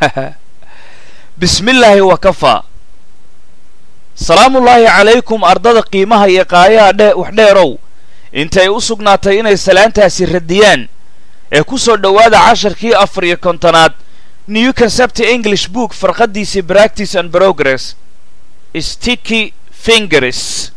bismillaahi wa kafaa salaamullaahi calaykum ardada qiimaha iyo qaayaha dhe wax dheerow intay u sugnaatay inay salaantaasi radiyaan ee ku soo dhowaada casharkii afar iyo kontonaad new concept english book farqadiisii practice and progress sticky fingers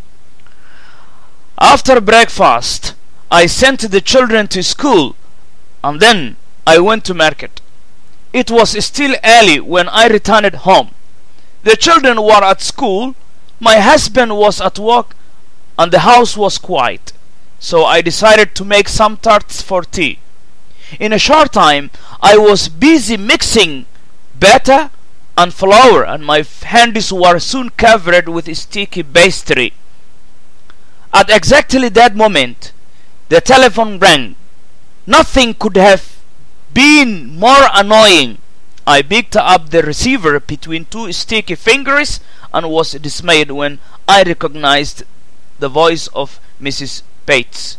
after breakfast i sent the children to school and then i went to market it was still early when i returned home the children were at school my husband was at work and the house was quiet so i decided to make some tarts for tea in a short time I was busy mixing batter and flour and my hands were soon covered with sticky pastry. At exactly that moment the telephone rang. Nothing could have been more annoying. I picked up the receiver between two sticky fingers and was dismayed when I recognized the voice of Mrs. Bates.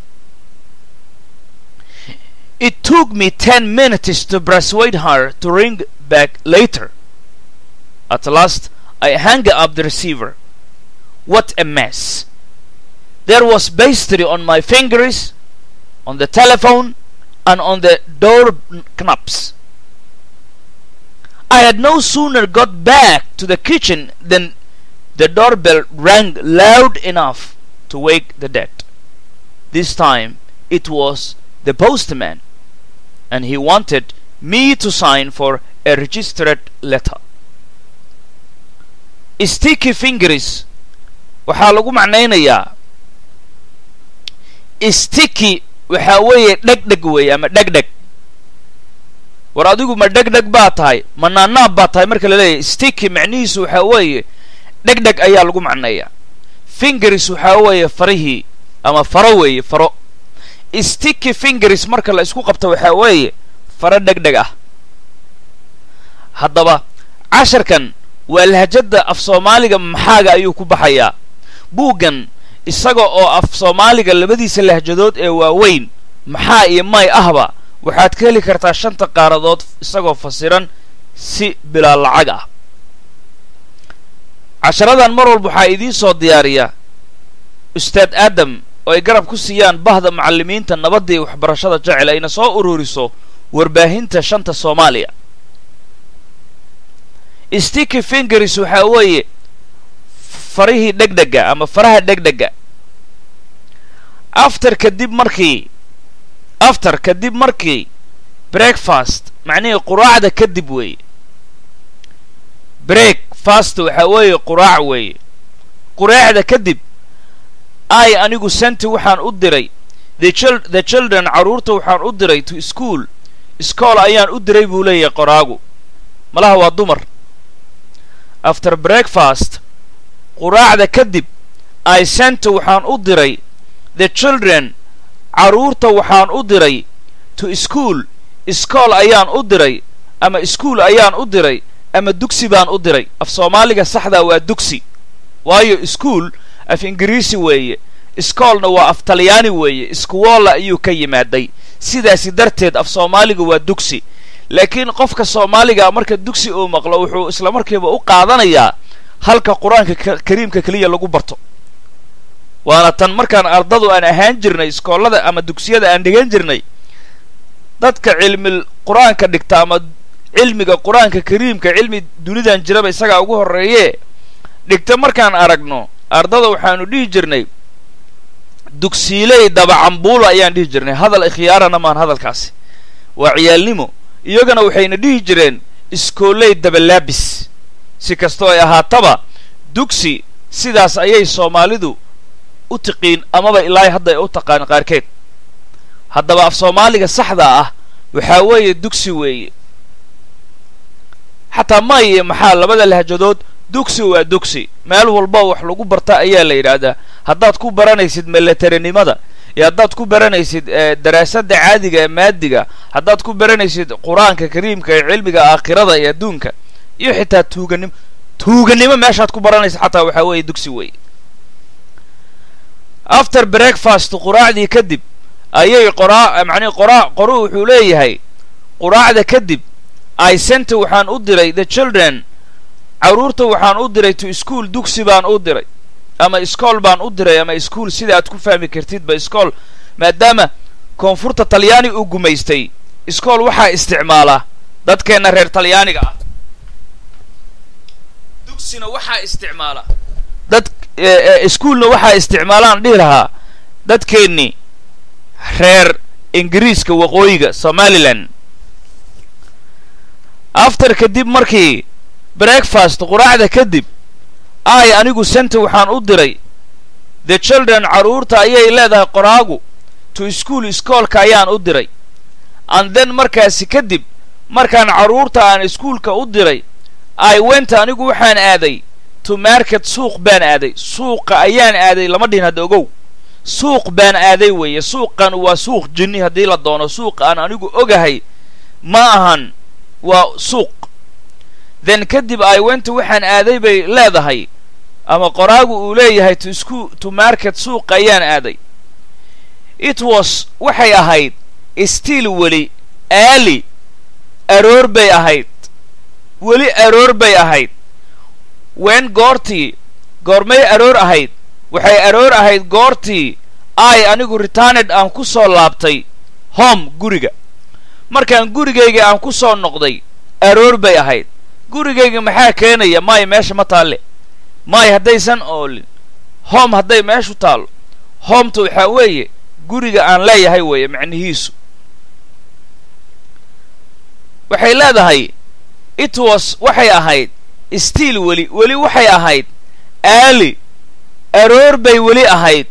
It took me ten minutes to persuade her to ring back later. At last, I hung up the receiver. What a mess! There was pastry on my fingers, on the telephone, and on the door knobs. I had no sooner got back to the kitchen than the doorbell rang loud enough to wake the dead. This time it was the postman and he wanted me to sign for a registered letter. Sticky fingers waxaa lagu macnaynayaa sticky waxaa weeye dhegdheg weeye ama dhegdheg war adigu ma dhegdheg baa tahay ma naanaab baa tahay marka la leeyahay sticky macnihiisu waxaa weeye dhegdheg ayaa lagu macneeyaa fingers waxaa weeye farihii ama faro weeye faro sticky fingers marka la isku qabto waxaa weeye faro dhegdheg ah haddaba casharkan waa lahjadda af soomaaliga maxaaga ayuu ku baxayaa buuggan isaga oo af soomaaliga labadiisa lahjadood ee waaweyn maxaa iyo may ahba waxaad ka heli kartaa shanta qaaradood isagoo fasiran si bilaa lacag ah casharadan mar walba waxaa idiin soo diyaariya ustaad aadam oo ay garab ku siiyaan bahda macallimiinta nabadda iyo waxbarashada jecel ayna soo ururiso warbaahinta shanta soomaaliya sticky fingers waxaa weeye farihii dhegdhega ama faraha dhegdhega after kadib markii after kadib markii breakfast macnihii quraacda kadib weeye break fast waxaa weeye quraac weeye quraacda kadib i anigu senti waxaan u diray the children carruurta waxaan u diray to school iskool ayaan u diray buu leeyahay qoraagu malaha waa dumar after breakfast quraacda kadib i senti waxaan u diray the children carruurta waxaan u diray to school iskool ayaan u diray ama iskuol ayaan u diray ama dugsi baan u diray af soomaaliga saxdaa waa dugsi waayo iskuol af ingiriisi weeye iskoolna waa af talyaani weeye iskuwoolla ayuu ka yimaaday sidaasi darteed af soomaaliga waa dugsi laakiin qofka soomaaliga marka dugsi uu maqlo wuxuu isla markiiba u qaadanayaa halka qur-aanka kariimka keliya lagu barto waana tan markaan ardadu aan ahaan jirnay iskoollada ama dugsiyada aan dhigan jirnay dadka cilmi qur-aanka dhigta ama cilmiga qur-aanka kariimka cilmi dunidan jiraba isagaa ugu horreeyee dhigta markaan aragno ardada waxaanu dhihi jirnay dugsiiley dabacambuula ayaan dhihi jirnay hadal ikhyaarana maan hadalkaasi waa ciyaalnimo iyagana waxayna dhihi jireen iskooley dabalaabis si kastoo ay ahaataba dugsi sidaas ayay soomaalidu u tiqiin amaba ilaahay hadda ay u taqaan qaarkeed haddaba af soomaaliga saxda ah waxaa weeye dugsi weeye xataa maye maxaa labada lahjadood dugsi waa dugsi meel walba wax lagu barta ayaa la yidhaahdaa haddaad ku baranaysid militarinimada iyo haddaad ku baranaysid daraasadda caadiga ee maadiga haddaad ku baranaysid qur-aanka kariimka ee cilmiga aakhirada iyo adduunka iyo xitaa tuuganimo tuuganimo meeshaad ku baranaysid xataa waxaa weeye dugsi weeye after breakfast quraacdii kadib ayay qoraa macnihi qoraa qoruhu wuxuu leeyahay quraacda kadib i senta waxaan u diray the children carruurta waxaan u diray to school dugsi baan u diray ama iskool baan u diray ama ischool sida aad ku fahmi kartidba iskool maadaama koonfurta talyaani uu gumaystay iskool waxaa isticmaala dadkeenna reer talyaaniga ah dugsina waxaa isticmaala dad ischoolna waxaa isticmaalaan dhihi lahaa dadkeennii reer ingiriiska waqooyiga somalilan after kadib markii breakfast quraacda kadib ay anigu senta waxaan u diray the children carruurta ayay leedahay qoraagu to school iskoolka ayaan u diray and then markaasi kadib markaan carruurta aan iskuolka u diray i went anigu waxaan aaday to market suuq baan aaday suuqa ayaan aaday lama dhihin hadda ogow suuq baan aaday weeye suuqan waa suuq jinni haddii la doono suuq aan anigu ogahay ma ahan waa suuq then kadib i went waxaan aaday bay leedahay ama qoraagu uu leeyahay to scho to market suuq ayaan aaday it was waxay ahayd stiil weli aali aroor bay ahayd weli aroor bay ahayd wen goortii goormay aroor ahayd waxay aroor ahayd goortii ay anigu returned aan ku soo laabtay home guriga markaan gurigayga aan ku soo noqday aroor bay ahayd gurigayga maxaa keenaya maay meesha ma taalle maay haddaysan oolin home hadday meeshu taallo hometa waxaa weeye guriga aan leeyahay weeye macnihiisu waxay leedahay it was waxay ahayd stiil weli weli waxay ahayd aali aroor bay weli ahayd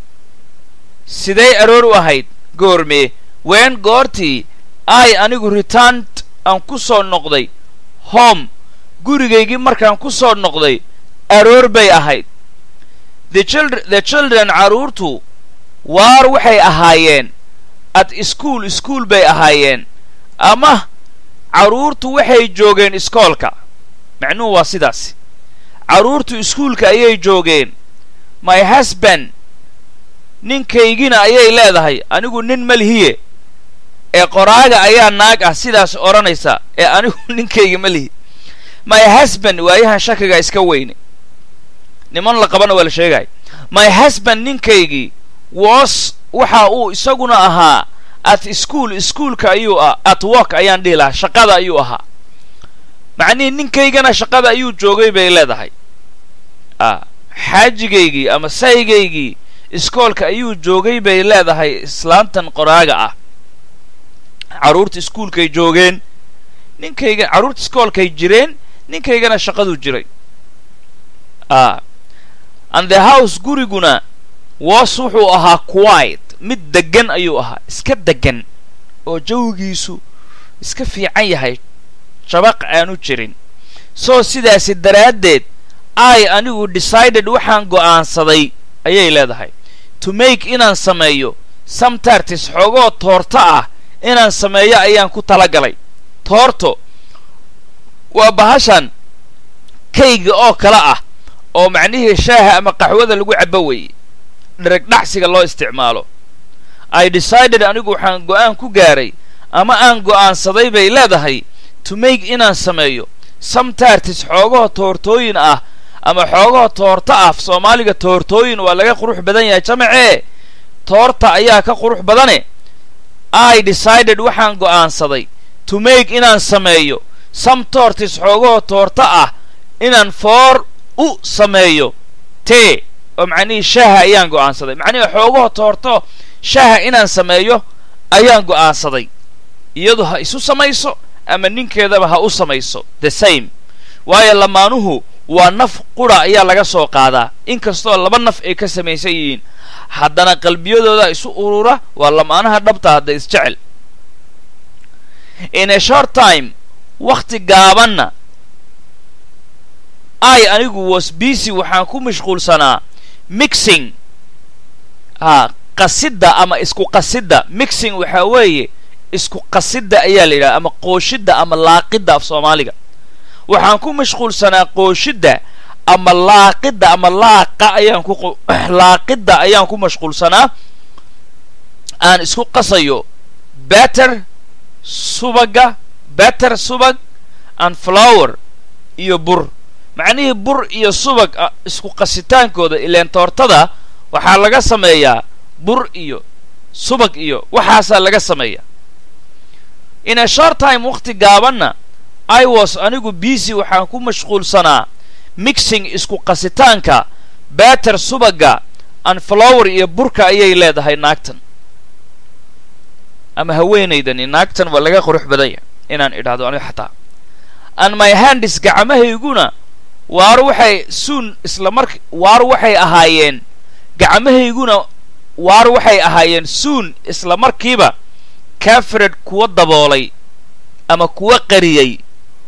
siday aroor u ahayd goormee ween goortii ay anigu returned aan ku soo noqday home gurigaygii markaan ku soo noqday aroor bay ahayd the children carruurtu waar waxay ahaayeen at school school bay ahaayeen ama carruurtu waxay joogeen iskoolka macnuhu waa sidaas carruurtu iskuulka ayay joogeen my husband ninkaygina ayay leedahay anigu nin malihiye ee qoraaga ayaa naag ah sidaas odhanaysa ee anigu ninkayga ma lihi my husband waayahan shakiga iska weyne niman la qabana waa la sheegaya my husband ninkaygii was waxa uu isaguna ahaa at school ischoolka ayuu ah at work ayaan dhihi lahaa shaqada ayuu ahaa macnihii ninkaygana shaqada ayuu joogay bay leedahay a xaajigaygii ama saygaygii iskoolka ayuu joogay bay leedahay islaantan qoraaga ah carruurta iskuolkay joogeen ninkayga carruurta iskoolkay jireen ninkaygana shaqaduu jiray a and the house guriguna was wuxuu ahaa quiet mid deggan ayuu ahaa iska deggan oo jawigiisu iska fiican yahay shabaq aanu jirin soo sidaasi daraaddeed ay anigu decided waxaan go'aansaday ayay leedahay to make inaan sameeyo some tartis xoogoo toorto ah inaan sameeyo ayaan ku tala galay toorto waa bahashan kayga oo kale ah oo macnihii shaaha ama qaxwada lagu cabbo weeye dhereg dhacsiga loo isticmaalo i decided anigu waxaan go'aan ku gaaray ama aan go'aansaday bay leedahay to make inaan sameeyo some tartis xoogaho toortooyin ah ama xoogaho toorto ah soomaaliga toortooyin waa laga qurux badan yahay jamacee toorta ayaa ka qurux badane i decided waxaan go'aansaday to make inaan sameeyo some tortis xoogaho toorto ah inaan foor u sameeyo tee oo macnihii shaaha ayaan go'aansaday macnihii xoogaho toorto shaaha inaan sameeyo ayaan go'aansaday iyadu ha isu samayso ama ninkeedaba ha u samayso the same waayo lamaanuhu waa naf qura ayaa laga soo qaadaa inkastoo laba naf ay ka samaysan yihiin haddana qalbiyadooda isu urura waa lamaanaha dhabta hadda isjecel in a short time wakhti gaabanna i anigu was busy waxaan ku mashquulsanaa mixing a qasidda ama isku qasidda mixing waxaa weeye isku qasidda ayaa la yidhaha ama qooshidda ama laaqidda af soomaaliga waxaan ku mashquulsanaa qooshidda ama laaqidda ama laaqa ayaan ku laaqidda ayaan ku mashquulsanaa aan isku qasayo batter subaga batter subag and flower iyo bur macnihii bur iyo subag isku qasitaankooda ileen toortada waxaa laga sameeyaa bur iyo subag iyo waxaasaa laga sameeyaa in a short time wakhti gaabanna i was anigu busy waxaan ku mashquulsanaa mixing isku qasitaanka batter subagga and flower iyo burka ayay leedahay naagtan ama haweenaydani naagtan waa laga qurux badanya inaan idhaahdo aniga xataa and my handis gacmahayguna waar waxay suun isla mark waar waxay ahaayeen gacmahayguna waar waxay ahaayeen suun isla markiiba cafered kuwa daboolay ama kuwa qariyey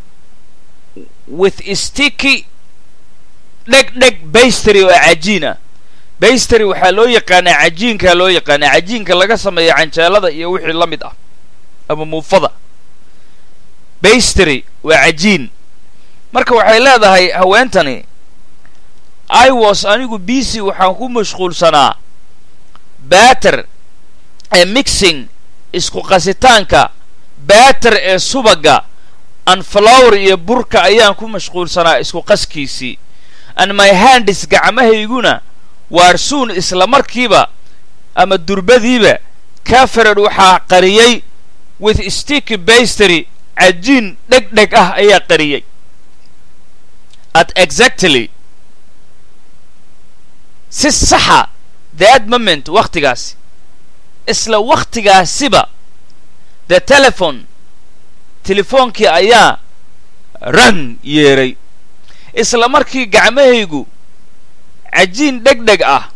with sticky dheg dheg baystery oo cajiin ah baystery waxaa loo yaqaanaa cajiinkaa loo yaqaanaa cajiinka laga sameeya canjeelada iyo wixii la mid ah ama muufada baystery waa cajiin marka waxay leedahay haweentani i was anigu busy waxaan ku mashquulsanaa batter ee mixing isku qasitaanka batter ee subagga and flower iyo burka ayaan ku mashquulsanaa isku qaskiisii and my handis gacmahayguna waarsuun isla markiiba ama durbadiiba cafered waxaa qariyey with sticky baystery cajiin dheg dheg ah ayaa qariyey at exactly si saxa that moment wakhtigaasi isla wakhtigaasiba the telephone telefoonkii ayaa ran yeeray isla markii gacmahaygu cajiin dheg dheg ah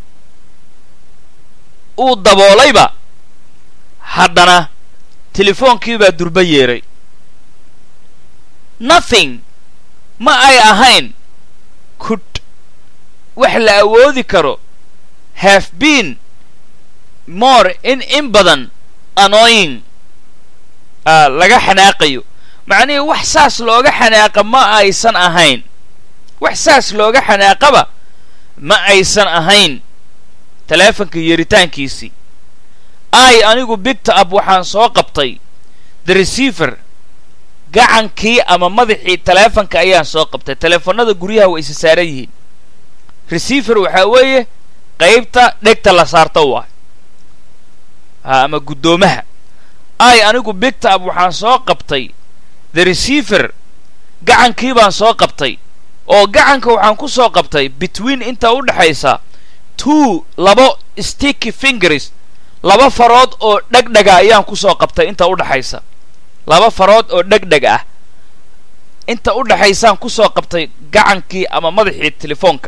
uu daboolayba haddana telefoonkiibaa durba yeeray nothing ma ay ahayn could wax la awoodi karo have been more in in badan annoying laga xanaaqayo macnihii wax saas looga xanaaqa ma aysan ahayn wax saas looga xanaaqaba ma aysan ahayn taleefonka yeeritaankiisii ai anigu bigta ab waxaan soo qabtay the receiver gacankii ama madaxii taleefonka ayaan soo qabtay taleefannada guryaha way isa saaran yihiin receiver waxaa weeye qaybta dhegta la saarta waay ha ama guddoomaha ai anigu bigta ab waxaan soo qabtay the receiver gacankii baan soo qabtay oo gacanka waxaan ku soo qabtay between inta u dhexaysa two labo sticky fingers laba farood oo dhegdhega ayaan ku soo qabtay inta u dhexaysa laba farood oo dhegdheg ah inta u dhexaysaan ku soo qabtay gacankii ama madaxii telefoonka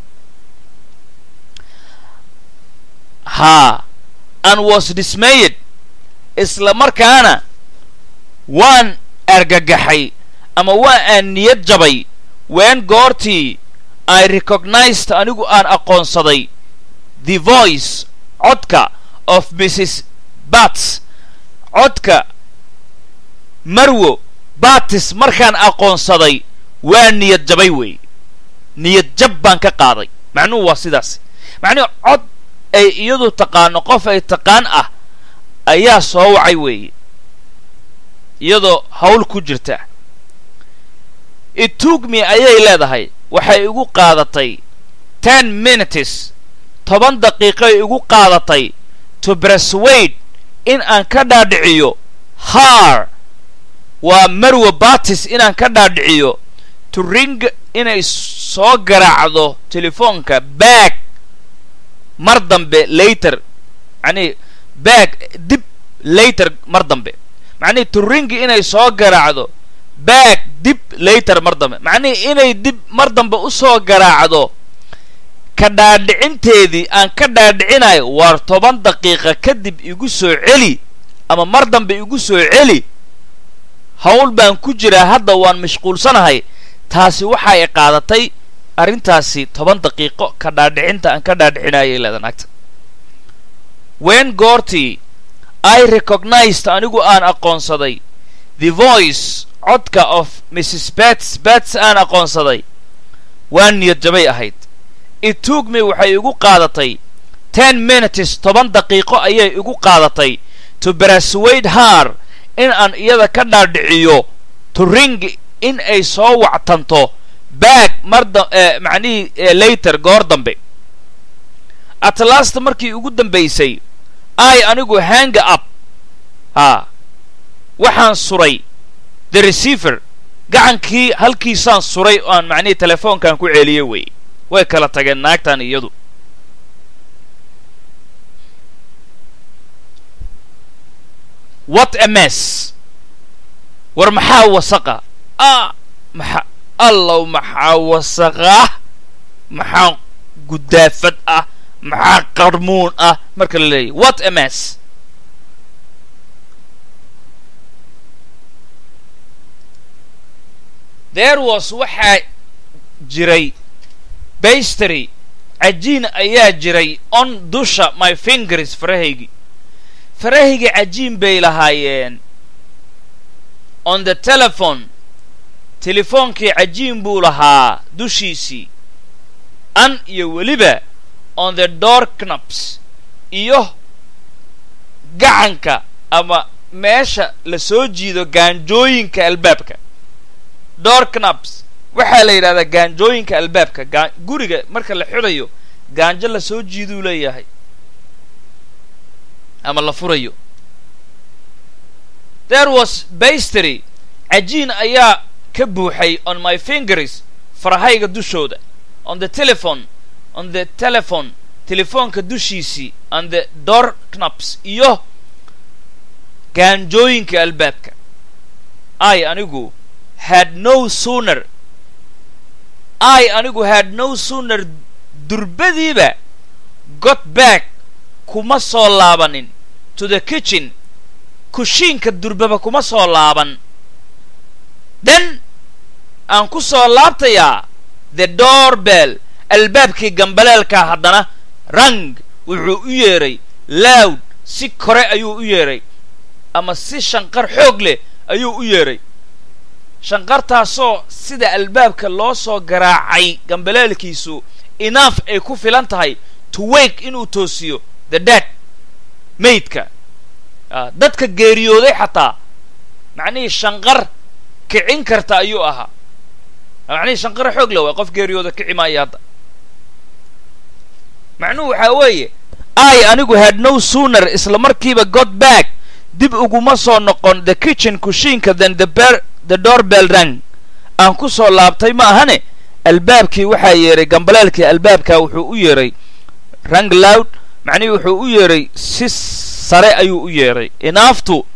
haa and was dismayed isla markaana waan argagaxay ama waa aan niyad jabay ween goortii i recognized anigu aan aqoonsaday the voice codka of mrs bats codka marwo batis markaan aqoonsaday waa niyad jabay weeye niyad jab baan ka qaaday macnuhu waa sidaas macnuhu cod ay iyadu taqaano qof ay taqaan ah ayaa soo wacay weeye iyadoo hawl ku jirta itugmi ayay leedahay waxay igu qaadatay ten minutes toban daqiiqoy igu qaadatay to braswade in aan ka dhaadhiciyo haar waa marwa batis inaan ka dhaadhiciyo to ring inay soo garaacdo telefoonka baag mar dambe later macnihi baag dib later mar dambe macnihi to ring inay soo garaacdo baag dib later mar dambe macnihii inay dib mar dambe u soo garaacdo ka dhaadhicinteedii aan ka dhaadhicinayo waar toban daqiiqa kadib igu soo celi ama mar dambe igu soo celi hawl baan ku jiraa hadda waan mashquulsanahay taasi waxa ay qaadatay arrintaasi toban daqiiqo ka dhaadhicinta aan ka dhaadhicinayay leeda naagta ween goortii i recognized anigu aan aqoonsaday the voice codka of mrs bats bats aan aqoonsaday waa niyad jabay ahayd itugmi waxay igu qaadatay ten minutes toban daqiiqo ayay igu qaadatay to braswade haar in aan iyada ka dhaadhiciyo to ring in ay soo wactanto back mar da macnihii later goor dambe atlasta markii ugu dambaysay i anigu hanga up haa waxaan suray the receiver gacankii halkiisaan suray oo aan macnihii telefoonkan ku celiyey wey way kala tageen naagtan iyadu what a mess war maxaa wasaqa a maxa allow maxaa wasaqah maxaa gudaafad ah maxaa qarmuun ah marka la leeyahy what a mess there was waxaa jiray bastery cajiin ayaa jiray on dusha my fingers farahaygii farahayga cajiin bay lahaayeen on the telephone telefoonkii cajiin buu lahaa dushiisii an iyo weliba on the door knaps iyo gacanka ama meesha la soo jiido gaanjooyinka albaabka door knaps waxaa la yidhahdaa gaanjooyinka albaabka gaa guriga marka la xidhayo gaanjo la soo jiiduu leeyahay ama la furayo there was bastery cajiin ayaa ka buuxay on my fingers farahayga dushooda on the telephone on the telephone telefoonka dushiisii on the door knaps iyo gaanjooyinka albaabka i anigu had no sooner i anigu had no sooner durbadiiba got back kuma soo laabanin to the kitchen kushiinka durbaba kuma soo laaban then aan ku soo laabtayaa the door bell albaabkii gambaleelkaa haddana rang wuxuu u yeedhay loud si kore ayuu u yeedhay ama si shanqar xoog leh ayuu u yeedhay shanqartaasoo sida albaabka loo soo garaacay gambaleelkiisu inaaf ay ku filan tahay to wake inuu toosiyo the dead maydka dadka geeriyooday xataa macnihii shanqar kicin karta ayuu ahaa macnihii shanqar xoog le waay qof geeriyooda kici maayo hadda macnuhu waxaa weeye i anigu had no sooner isla markiiba got back dib uguma soo noqon the kitchen kushiinka then the ber the door bell rang aan ku soo laabtay ma ahane albaabkii waxaa yeedhay gambaleelkii albaabka wuxuu u yeedhay rang loud macnihii wuxuu u yeedhay si sare ayuu u yeedhay inaaftu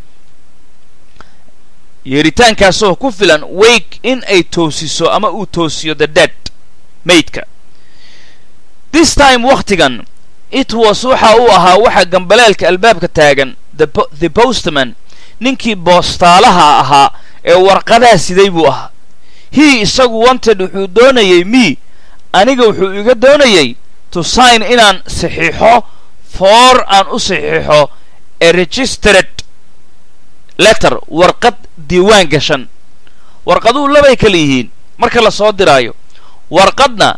yeeritaankaasoo ku filan wake in ay toosiso ama uu toosiyo the dead maydka this time wakhtigan it was waxa uu ahaa waxa gambaleelka albaabka taagan the postman ninkii boostaalaha ahaa ee warqadaha siday buu ahaa he isagu wanted wuxuu doonayay me aniga wuxuu iga doonayay to sign inaan saxiixo for aan u saxiixo a registered letter warqad diiwaan gashan warqaduhu labay kala yihiin marka la soo diraayo warqadna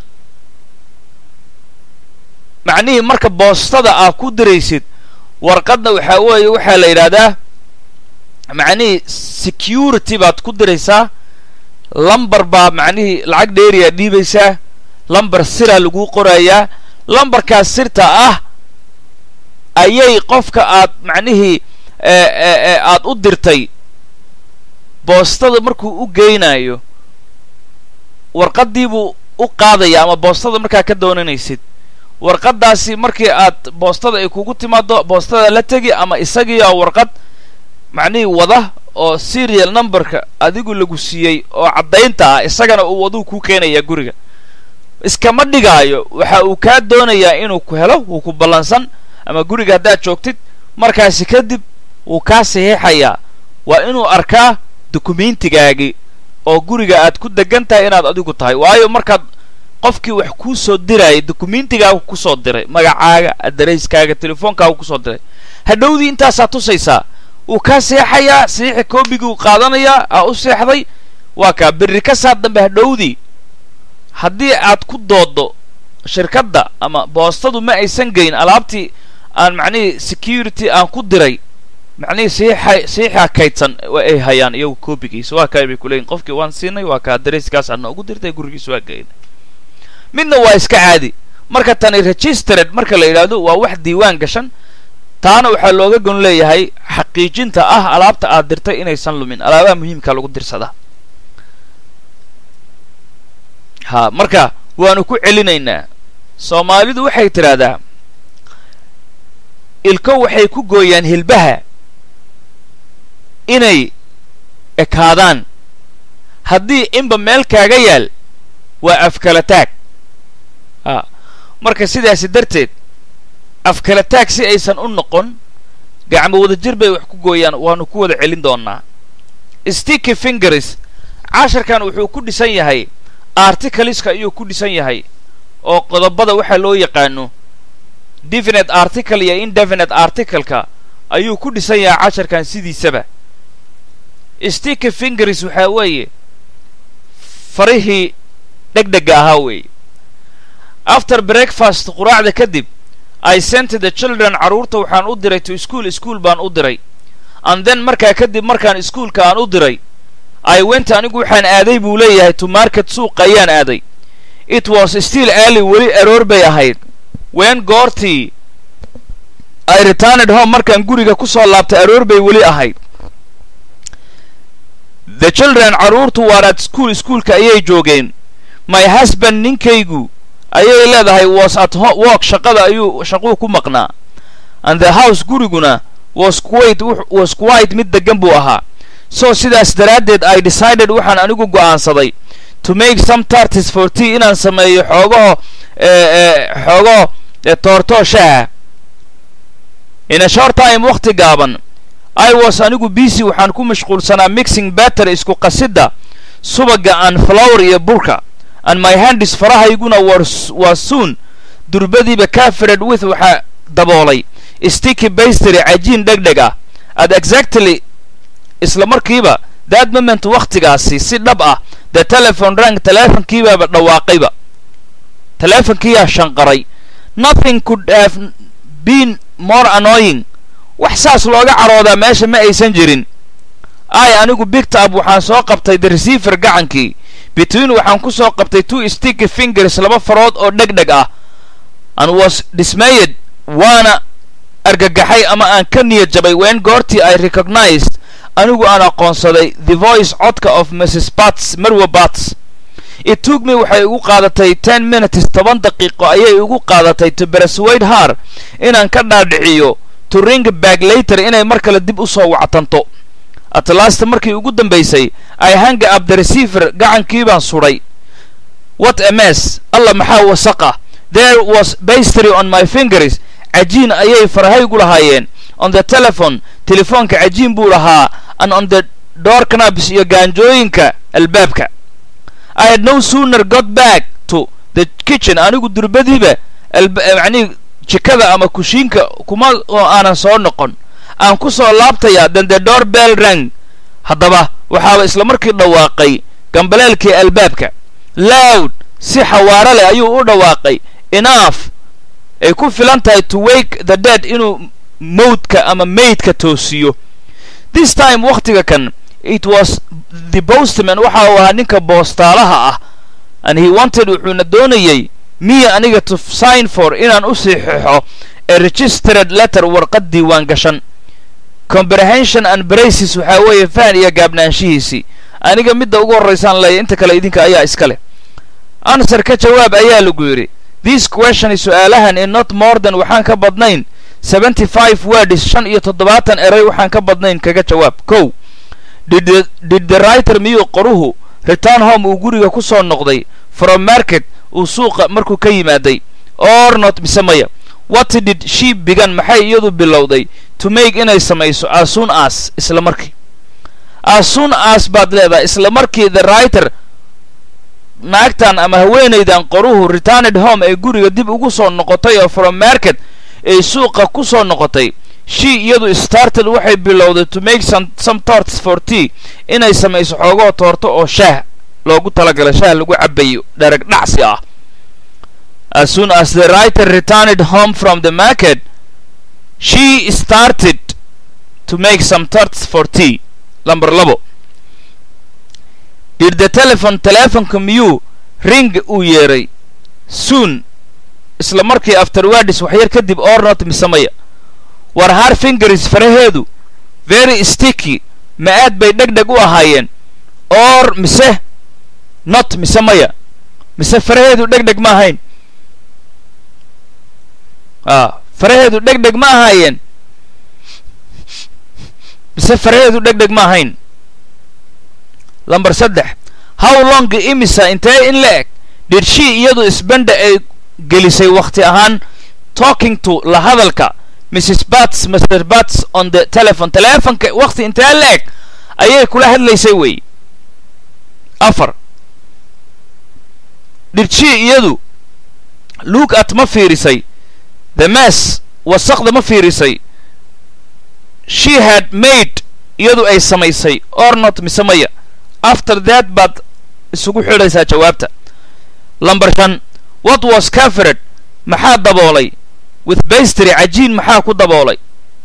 macnihii marka boostada aad ku diraysid warqadna waxaa weeye waxaa la yidhaahdaa macnihii security baad ku diraysaa lambar baa macnihii lacag dheeriyaa dhiibaysaa lambar siraa laguu qorayaa lambarkaas sirta ah ayay qofka aad macnihii aad u dirtay boostada markuu u geynayo warqaddiibuu u qaadaya ama boostada markaa ka doonanaysid warqaddaasi markii aad boostada ay kugu timaado boostada la tegi ama isagii oo warqad macnihii wada oo serial numberka adigu lagu siiyey oo caddaynta ah isagana uu waduu kuu keenayaa guriga iskama dhigaayo waxa uu kaa doonayaa inuu ku helo wuu ku ballansan ama guriga haddaad joogtid markaasi kadib wuu kaa saxiixayaa waa inuu arkaa dukumentigaagii oo guriga aad ku degan tahay inaad adigu tahay waayo markaad qofkii wax kuu soo dirayay dukumentigaagu kusoo diray magacaaga adarayskaaga telefoonkaagu kusoo diray hadhowdii intaasaa tusaysaa wuu kaa seexayaa saxiixa koobiguu qaadanayaa aa u seexday waa kaa berri ka saa dambe hadhowdii haddii aad ku doodo shirkadda ama boostadu ma aysan geyn alaabtii aan macnihii security aan ku diray macnihii siixay siixaa kaydsan ay hayaan iyagu koobigiisa waa kaa bay kuleeyihin qofkii waan siinay waa kaa darayskaasa noogu dirtay gurigiisa waa geynay midna waa iska caadi marka tani registered marka la yidhaahdo waa wax diiwaan gashan taana waxaa looga gon leeyahay xaqiijinta ah alaabta aad dirtay inaysan lumin alaabaha muhiimka lagu dirsadaa ha marka waanu ku celinaynaa soomaalidu waxay tidhaahdaa ilko waxay ku gooyaan hilbaha inay ekaadaan haddii inba meel kaaga yaal waa afkala taag a marka sidaasi darteed afkala taag si aysan u noqon gacmo wada jir bay wax ku gooyaan waanu ku wada celin doonnaa sticky fingers casharkan wuxuu ku dhisan yahay articaliska ayuu ku dhisan yahay oo qodobada waxaa loo yaqaano definite article iyo indefinite articleka ayuu ku dhisan yahay casharkan sidiisaba sticky fingers waxaa weeye farihii dhegdhega ahaa weeye after breakfast quraacda kadib i sent the children carruurta waxaan u diray to school school baan u diray and then markaa kadib markaan iskuolka aan u diray i went anigu waxaan aaday buu leeyahay to market suuqa ayaan aaday it was still early weli aroor bay ahayd wen goortii i returned home markaan guriga ku soo laabtay aroor bay weli ahayd the children carruurtu waar at school iskuolka ayay joogeen my husband ninkaygu ayay leedahay was at work shaqada ayuu shaquu ku maqnaa and the house guriguna was quite was quite mid degan buu ahaa so sidaas daraaddeed i decided waxaan anigu go'aansaday to make some tartis for tea inaan sameeyo xoogaho xoogaho toortoo shaha in a short time wakhti gaaban i was anigu busy waxaan ku mashquulsanaa mixing batter isku qasidda subaga aan flower iyo burka and my handis farahayguna waa soon durbadiiba cafered with waxaa daboolay sticky bastery cajiin dhegdheg ah at exactly isla markiiba that moment wakhtigaasi si dhab ah the telephone rank teleefonkiibaaba dhawaaqayba teleefonkiiyaa shanqaray nothing could have been more annoying wax saas looga caroodaa meesha ma aysan jirin ai anigu bigtab waxaan soo qabtay the receiver gacankii between waxaan ku soo qabtay two sticky fingers laba farood oo dhegdheg ah and was dismayed waana argagaxay ama aan ka niyad jabay wen goortii i recognized anigu aan aqoonsaday the voice codka of mrs bats marwa bats it took me waxay igu qaadatay ten minutes toban daqiiqo ayay igu qaadatay to persuade her inaan ka dhaadhiciyo to ring back later inay mar kale dib u soo wactanto atlasta markii ugu dambaysay i hanga up the receiver gacankii baan sudhay what a mess alla maxaa wasaqa there was bastery on my fingers cajiin ayay farahaygu lahaayeen on the telephone telefoonka cajiin buu lahaa and on the door knabs iyo gaanjooyinka albaabka i had no sooner got back to the kitchen anigu durbadiiba macnihii jikada ama kushiinka kuma oo aanan soo noqon aan ku soo laabtayaa then the door bell rang haddaba waxaaba isla markii dhawaaqay gambaleelkii albaabka loud si xawaaro leh ayuu u dhawaaqay enough ay ku filan tahay to wake the dead inuu mowdka ama maydka toosiyo this time wakhtiga kan it was the postman waxa uu ahaa ninka boostaalaha ah and he wanted wuxuuna doonayey miya aniga to sign for inaan u saxiixo a registered letter warqad diiwaan gashan comprehension and braces waxaa weeye fahan iyo gaabnaanshihiisii aniga midda ugu horraysaan leeya inta kale idinka ayaa iska leh answer ka jawaab ayaa lagu yidhi this question su-aalahan in not more than waxaan ka badnayn seventy five words shan iyo toddobaatan eray waxaan ka badnayn kaga jawaab kow did did the writer miyuu qoruhu return home uu guriga ku soo noqday from market uu suuqa markuu ka yimaaday or not mise maya what did she bigan maxay iyadu bilowday to make inay samayso asun as isla markii asun as baad leedahay isla markii the writer naagtan ama haweenaydan qoruhu returned home ee guriga dib ugu soo noqotay oo from market ay suuqa ku soo noqotay she iyadu started waxay bilowday to make some, some torts for tea inay samayso xoogoo toorto oo shaah loogu talagalay shaah lagu cabayo dherag dhacsi ah as soon as the writer returned home from the market she started to make some tarts for tea number labo did the telephone telefonka miyuu ring uu yeeray soon isla markii afterwardis waxyar kadib or not mise maya war har fingers faraheedu very sticky ma aad bay dheg dheg u ahaayeen or mise not mise maya mise faraheedu dheg dheg ma ahayn a faraheedu dheg dheg ma ahaayeen mise faraheedu dheg dheg ma ahayn lamber saddex how long imisa intee in la eg did she iyadu isbanda ay gelisay wakhti ahaan talking to la hadalka mrs bats mr bats on the telephone telefonka wakhti intee la eg ayay kula hadlaysay wey afar did she iyadu look at ma fiirisay the mass wasaqda ma fiirisay she had made iyadu ay samaysay or not mise maya after that baad isugu xidhaysaa jawaabta lamber shan what was covered maxaa daboolay with bastry cajiin maxaa ku daboolay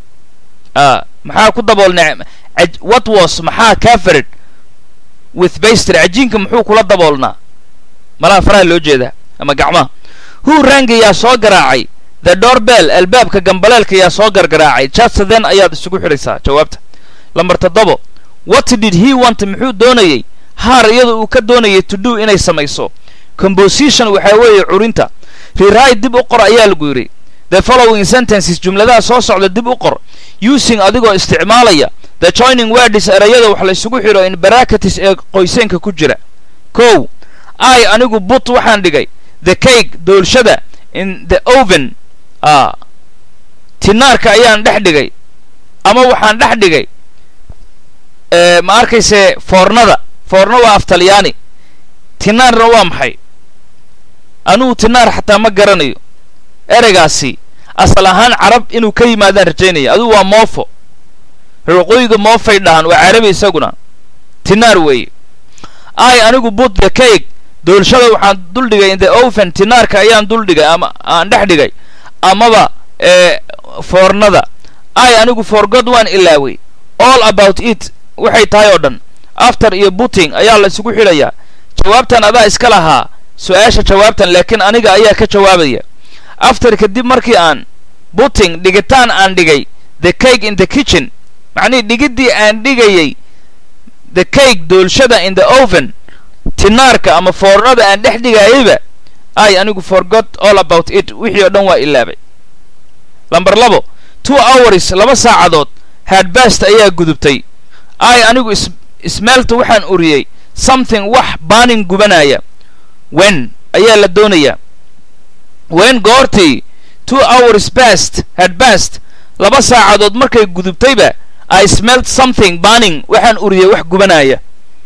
a maxaa ku daboolnay what was maxaa covered with bastry cajiinka muxuu kula daboolnaa malaha faraha loo jeedaa ama gacmaha who rang ayaa soo garaacay the doorbell albaabka gambaleelka ayaa soo gargaraacay just then ayaad isugu xidhaysaa jawaabta lamber toddobo what did he want muxuu doonayay haar iyada uu ka doonayay to do inay samayso composition waxaa weeye curinta rewrite dib u qor ayaa lagu yidhi the following sentences jumladaha soo socda dib u qor using adigoo isticmaalaya the joining words erayada wax la isugu xidho in barakatis ee qoyseenka ku jira kow i anigu but waxaan dhigay the cake doolshada in the oven a tinaarka ayaan dhex dhigay ama waxaan dhex dhigay ma arkayse foornada foorno waa af talyaani tinaarna waa maxay anugu tinaar xataa ma garanayo ereygaasi asal ahaan carab inuu ka yimaadaan rajaynaya adugu waa moofo waqooyiga moofay dhahaan waa carabi isaguna tinaar weeye ay anigu but the cake doolshada waxaan dul dhigay in the oven tinaarka ayaan dul dhigay ama aan dhex dhigay amaba ee foornada ay anigu forgod waan ilaaway all about it waxay tahay oo dhan after iyo butting ayaa la isugu xidhayaa jawaabtan adaa iska lahaa su-aasha jawaabtan laakiin aniga ayaa ka jawaabaya after kadib markii aan butting dhigitaan aan dhigay the cake in the kitchen macnihii dhigiddii aan dhigayay the cake doolshada in the oven tinaarka ama foornada aan dhex dhigayayba ay anigu forgot all about it wixii oo dhan waa ilaabay lamber labo two hours laba saacadood hadbast ayaa gudubtay ay anigu is ismeelta waxaan uriyey something wax baanin gubanaya wen ayaa la doonayaa wen goortii two hours bast hadbast laba saacadood markay gudubtayba i smelt something banning waxaan uriyey wax gubanaya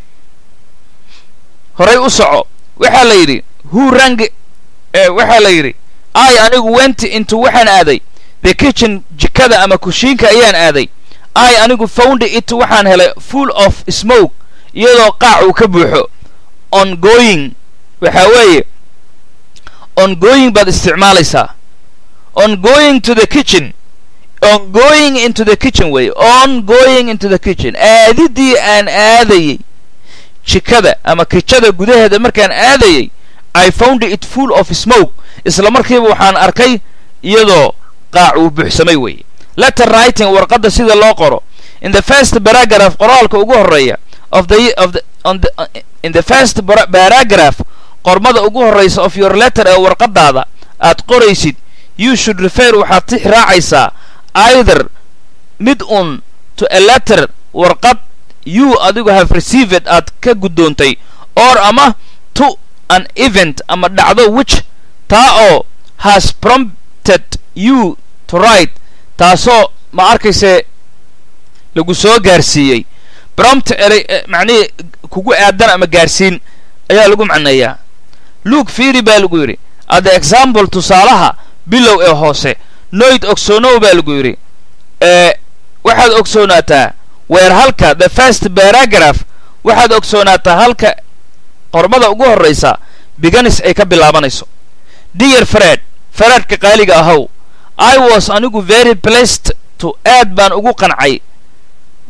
horay u soco waxaa la yidhi who rang waxaa la yidhi i anigu went into waxaan aaday the kitchen jikada ama kushiinka ayaan aaday i anigu found it waxaan helay full of smoke iyadoo qaac uu ka buuxo on going waxaa weeye on going baad isticmaalaysaa on going to the kitchen on going into the kitchen way on going into the kitchen aadidii aan aadayay jikada ama kijada gudaheeda markaan aadayay i found it full of smoke isla markiiba waxaan arkay iyadoo qaac uu buuxsamay weeye letter writing warqadda sida loo qoro in the first paragraph qoraalka ugu horreeya of the of the on the uh, in the first paragraph qormada ugu horreysa of your letter ee warqadaada aad qoraysid you should refer waxaad tix raacaysaa either mid un to a letter warqad you adigu have received aad ka guddoontay or ama to an event ama dhacdo which taa oo has prompted you to write taasoo ma arkayse lagu soo gaarsiiyey prompt erey macnihii kugu aadan ama gaarsiin ayaa lagu macneeyaa luke fiiri baa lagu yidhi at the example tusaalaha bilow ee hoose noyd ogsoonow baa lagu yidhi ee waxaad ogsoonaataa weer halka the first paragraph waxaad ogsoonaataa halka qormada ugu horraysa biganis ay ka bilaabanayso dear fred fredka qaaliga ahow i was anigu very blessed to aad baan ugu qancay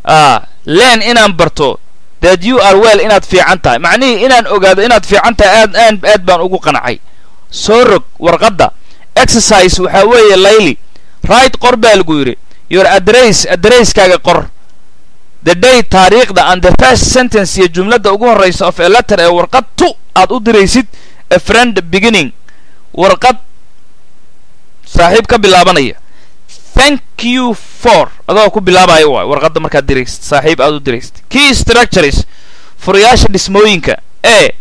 ah len inaan barto that you are well inaad fiican tahay macnihii inaan ogaado inaad fiican tahay aad aad aad baan ugu qancay soo rog warqadda exercise waxaa weeye layli right qor baa lagu yidhi your address addresskaaga qor the day taariikhda and the first sentence iyo jumladda ugu horreysa of a letter ee warqad tu aad u diraysid a friend beginning warqad saaxiib ka bilaabanaya thank you for adoo ku bilaabaya waay warqadda markaad diraysid saaxiib aad u diraysid key structures furayaasha dhismooyinka e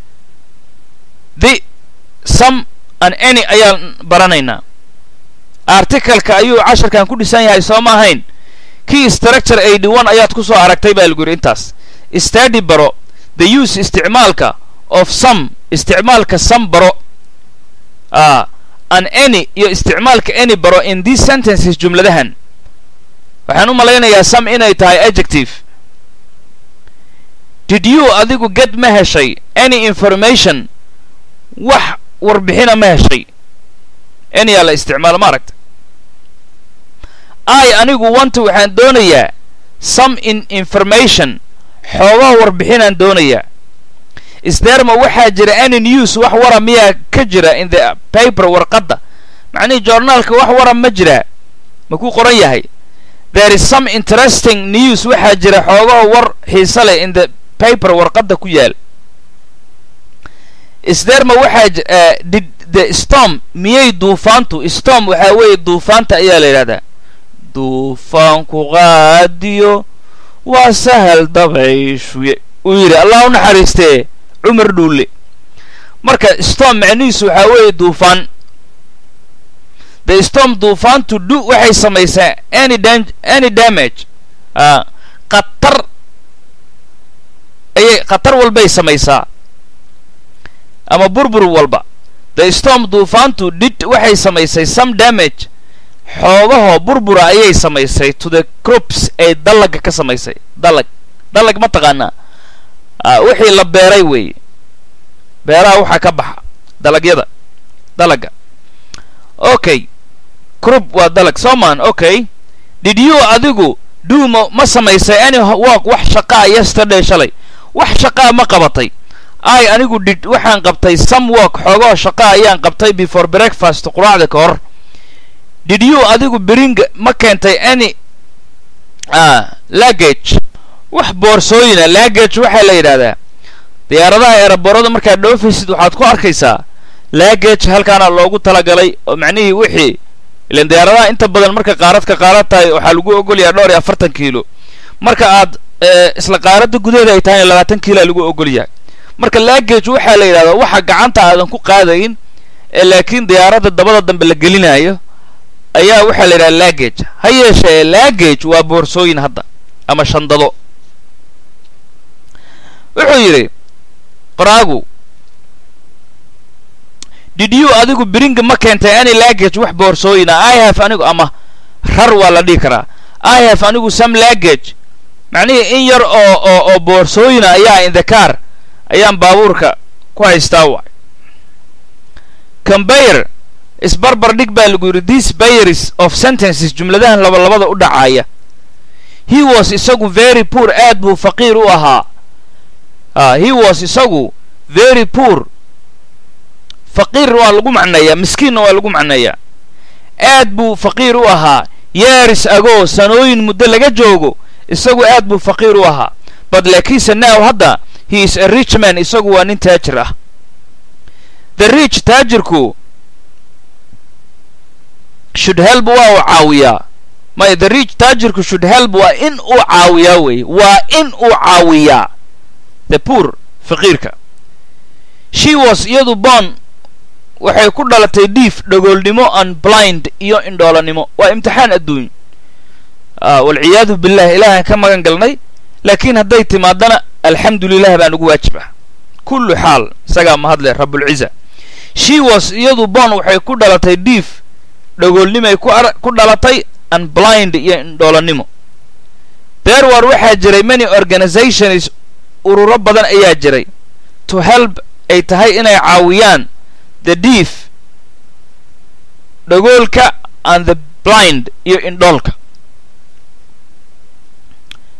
the some and any ayaan baranaynaa articaleka ayuu casharkan ku dhisan yahay soo ma ahayn key structure eighty one ayaad ku soo aragtay baa lagu yidhi intaas study baro the use isticmaalka of some isticmaalka some baro ah an any iyo isticmaalka any baro in these sentences jumladahan waxaan u malaynayaa some inay tahay adjective did you adigu get ma heshay any information wax warbixina ma heshay anyyaa la isticmaalo ma aragta i anigu wanta waxaan doonayaa some in information xoogaha warbixinaan doonayaa isderma waxaa jira any news wax wara miyaa ka jira in the paper warqadda macnihii journaalka wax wara ma jiraa ma ku qoran yahay there is some interesting news waxaa jira xoogaha war xiise leh in the paper warqadda ku yaal isderma waxaa did the storm miyay duufaantu storm waxaa weeye duufaanta ayaa la yidhahdaa duufaanku qaadiyo waa sahal dabayshuye uu yidhi allah u naxariistee cumar dhuulle marka storm macnihiisu waxaa weeye duufaan the storm duufaantu du waxay samaysaa any dam any damage a khatar ayay khatar walbay samaysaa ama burbur walba the storm duufaantu did waxay samaysay some damage xoogahoo burbura ayay samaysay to the crops ay dallaga ka samaysay dallag dallag ma taqaanaa wixii la beeray weeye beeraha waxaa ka baxa dalagyada dalagga okay crop waa dalag soman okay did you adigu do ma ma samaysay any work wax shaqaa yesterday shalay wax shaqaa ma qabatay i anigu did waxaan qabtay some work xoogoo shaqaa ayaan qabtay before breakfast quraacda ka hor did you adigu bring ma keentay any lagage wax boorsooyina lagage waxaa la yidhahdaa diyaaradaha eeraboorada markaad dhoofaysid waxaad ku arkaysaa lagage halkaana loogu talagalay oo macnihii wixii ilan diyaaradaha inta badan marka qaaradka qaarad tahay waxaa lagu ogolyaha dhowr iyo afartan kiilo marka aad isla qaaradda gudaheeda ay tahayna labaatan kiiloa lagu ogolyahay marka lagage waxaa la yidhahdaa waxa gacanta aadan ku qaadayn ee laakiin diyaaradda dabada dambe la gelinayo ayaa waxaa la yidhaha lagage ha yeeshee lagage waa boorsooyin hadda ama shandado wuxuu yidhi qoraagu did you adigu bringa ma keentay any lagage wax boorsooyina i have anigu ama rar waa la dhihi karaa i have anigu some lagage macnihii in yar oo oo oo boorsooyina ayaa in the car ayaan baabuurka ku haystaa waay combayer isbarbar dhig baa lagu yidhi these bayers of sentences jumladahan labalabada u dhacaaya he was isagu very poor aad buu faqiir u ahaa he was isagu very poor faqiir waa lagu macneeyaa miskiinna waa lagu macneeyaa aad buu faqiir u ahaa yeeris agoo sanooyin muddo laga joogo isagu aad buu faqiir u ahaa but laakiinse now hadda he is a rich man isagu waa nin taajir ah the rich taajirku should help waa uu caawiyaa may the rich taajirku should help waa in uu caawiyaa weeye waa in uu caawiyaa the poor faqiirka she was iyadu bon waxay ku dhalatay diif dhagoolnimo and blind iyo indhoolanimo waa imtixaan adduuny walciyaadu billah ilaahaan ka magan galnay laakiin hadday timaadana alxamdu lilah baan ugu waajib ah kullu xaal isagaa mahadle rabulciza she was iyadu bon waxay ku dhalatay diif dhagoolnimay ku dhalatay and blind iyo indhoolannimo there war waxaa jiray many organizations ururo badan ayaa jiray to help ay tahay inay caawiyaan the deef dhagoolka and the blind iyo indhoolka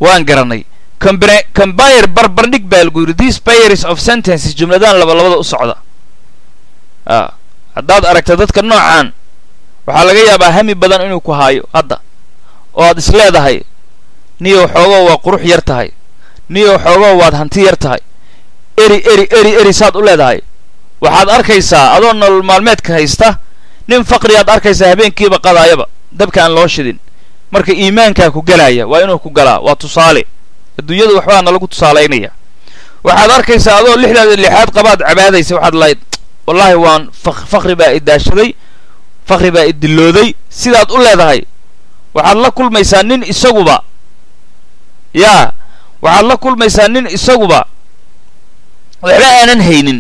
waan garanay combire barbardhig baa lagu yidhi these pairs of sentences jumladaan laba labada u socda a haddaad aragta dadka noocan waxaa laga yaabaa hami badan inuu ku haayo hadda oo aad is leedahay niyow xoogoo waa qurux yar tahay niyow xoogoo waad hanti yar tahay eri eri eri eri saad u leedahay waxaad arkaysaa adoo nolol maalmeedka haysta nin faqriyaad arkaysaa habeenkiiba qadaayaba dabka aan loo shidin marka iimaankaa ku galaya waa inuu ku galaa waa tusaale adduunyadu waxbaa nalagu tusaalaynaya waxaad arkaysaa adoo lixdaada lixaad qabaad cabaadaysa waxaad lahayd wallaahi waan faqri baa idaashaday faqri baa idilooday sidaad u leedahay waxaad la kulmaysaa nin isaguba yaa waxaad la kulmaysaa nin isaguba waxba aanan haynin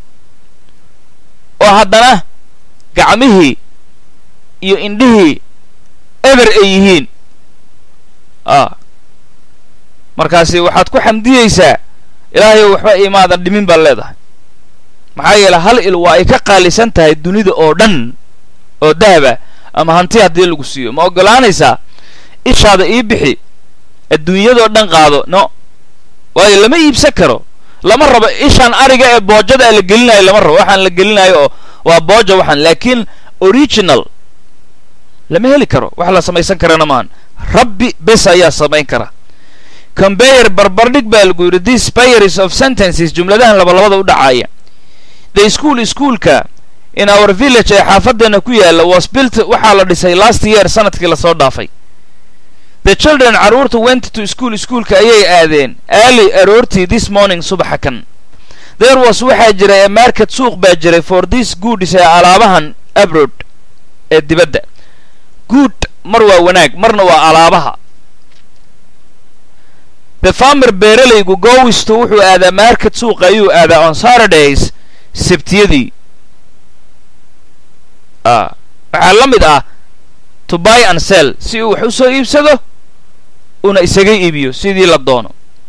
oo haddana gacmihii iyo indhihii eber ay yihiin a markaasi waxaad ku xamdiyeysaa ilaahayow waxba imaadan dhimin baad leedahay maxaa yeele hal il waa ay ka qaalisan tahay dunida oo dhan oo dahaba ama hanti haddii lagu siiyo ma oggolaanaysaa ishaada ii bixi adduunyadoo dhan qaado no waayo lama iibsan karo lama rabo ishaan ariga ee boojada la gelinayo lama rabo waxaan la gelinayo oo waa booja waxaan laakiin original lama heli karo wax la samaysan karana maahan rabbi bes ayaa samayn kara combayer barbardhig baa lagu yidhi these pairs of sentences jumladahan labalabada u dhacaaya the school schoolka in our village ee xaafadeena ku yaalla was built waxaa la dhisay last year sanadkii lasoo dhaafay the children carruurta went to school schoolka ayay aadeen early aroortii this morning subaxa kan there was waxaa jiray a market suuq baa jiray for this goods ee alaabahan abrod ee dibadda good mar waa wanaag marna waa alaabaha the farmer beeralaygu gowisto wuxuu aadaa market suuqa ayuu aadaa on saturdays sabtiyadii a waxaa la mid ah to buy and sell si uu wax u soo iibsado una isaga iibiyo sidii la doono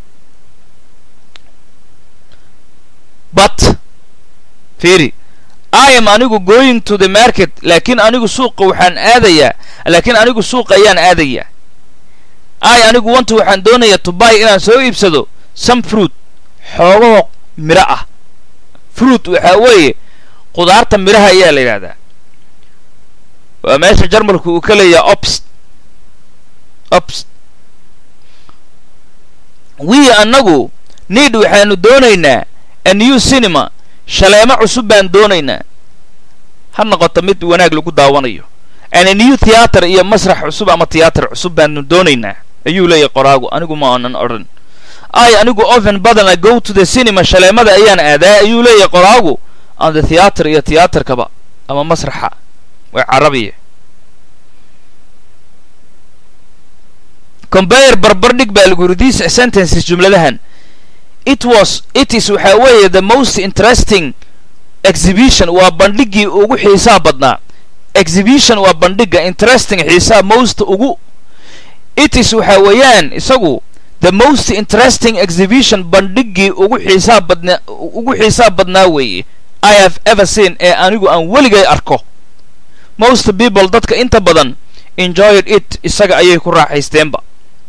but fiiri i am anigu going to the market laakiin anigu suuqa waxaan aadayaa laakiin anigu suuqa ayaan aadayaa i anigu wanta waxaan doonayaa to buy inaan soo iibsado some fruit xoogahoo midho ah fruit waxaa weeye qudaarta midhaha ayaa la yidhahdaa waa meesha jarmalku uu ka leeyaha obst obst wii annagu need waxaanu doonaynaa a new cinema shaleemo cusub baan doonaynaa ha noqoto mid wanaag lagu daawanayo an a new theatre iyo masrax cusub ama theatre cusub baanu doonaynaa ayuu leeyahay qoraagu anigu ma aanan odhan ay anigu oven badana go to the cinema shaleemada ayaan aadaa ayuu leeyahay qoraagu on the theatre iyo theaterkaba ama masraxa waa carabiya combayer barbardhig baa lagu yidhi these sentences jumladahan it was it is waxaa weeye the most interesting exhibition waa bandhiggii ugu xiisaa badnaa exhibition waa bandhigga interesting xiisaa most ugu it is waxaa weeyaan isagu the most interesting exhibition bandhiggii ugu xiisaa badnaa ugu xiisaa badnaa weeye i have ever seen ee anigu aan weligay arko most people dadka inta badan enjoyed it isaga ayay ku raaxaysteenba